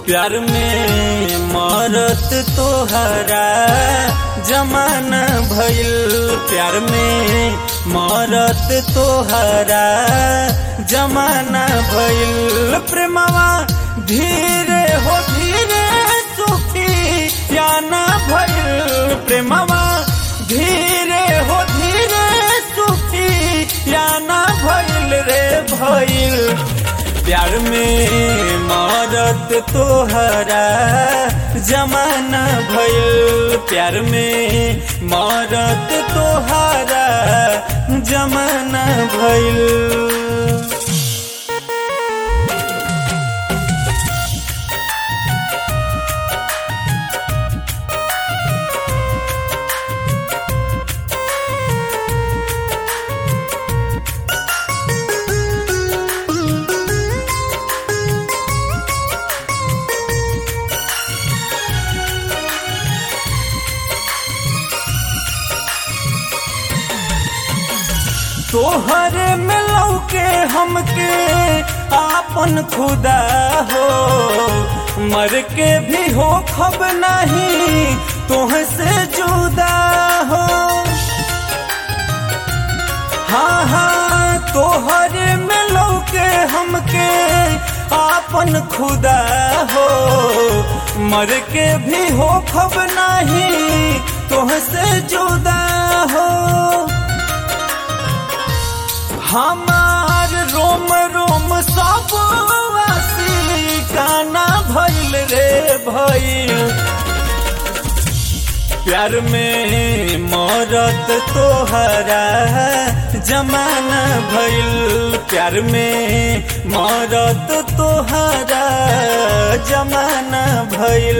प्यार में मरत तोहरा जमाना भइल प्यार में मरत तोहरा जमाना भइल प्रेमवा धीरे हो धीरे सुखी या ना भइल प्रेमवा धीरे हो धीरे सुखी या ना भइल रे भइल प्यार में मरत तोहरा जमाना भइल प्यार में मरत तोहरा जमाना भइल तोहरे में लौके हमके आपन खुदा हो मर के भी हो खब नहीं तोह से जुदा हो हाँ हाँ तोहरे में लौके हमके आपन खुदा हो मर के भी हो खब नहीं तोह से जुदा हो हमार रोम रोम सब वासी काना भइल रे भइल प्यार में मरत तोहरा जमाना भइल प्यार में मरत तोहरा जमाना भइल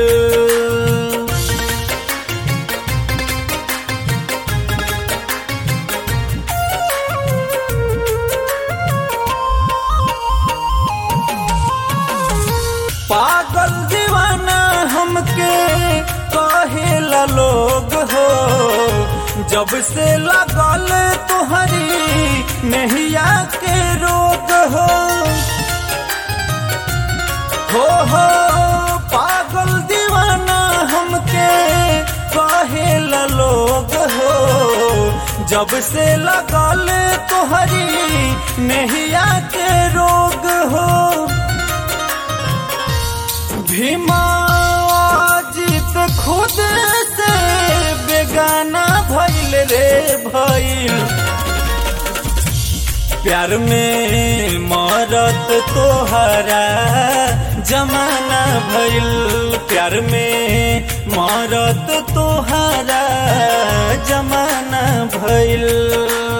पागल दीवाना हमके कहेला लोग हो जब से लगल तुहरी नहिया के रोग हो हो हो पागल दीवाना हमके कहेला लोग हो जब से लगल तुहरी नहिया के रोग हो भीमा जीत खुद से बेगाना भइल रे भइल प्यार में मरत तोहरा जमाना भइल प्यार में मरत तोहरा जमाना भइल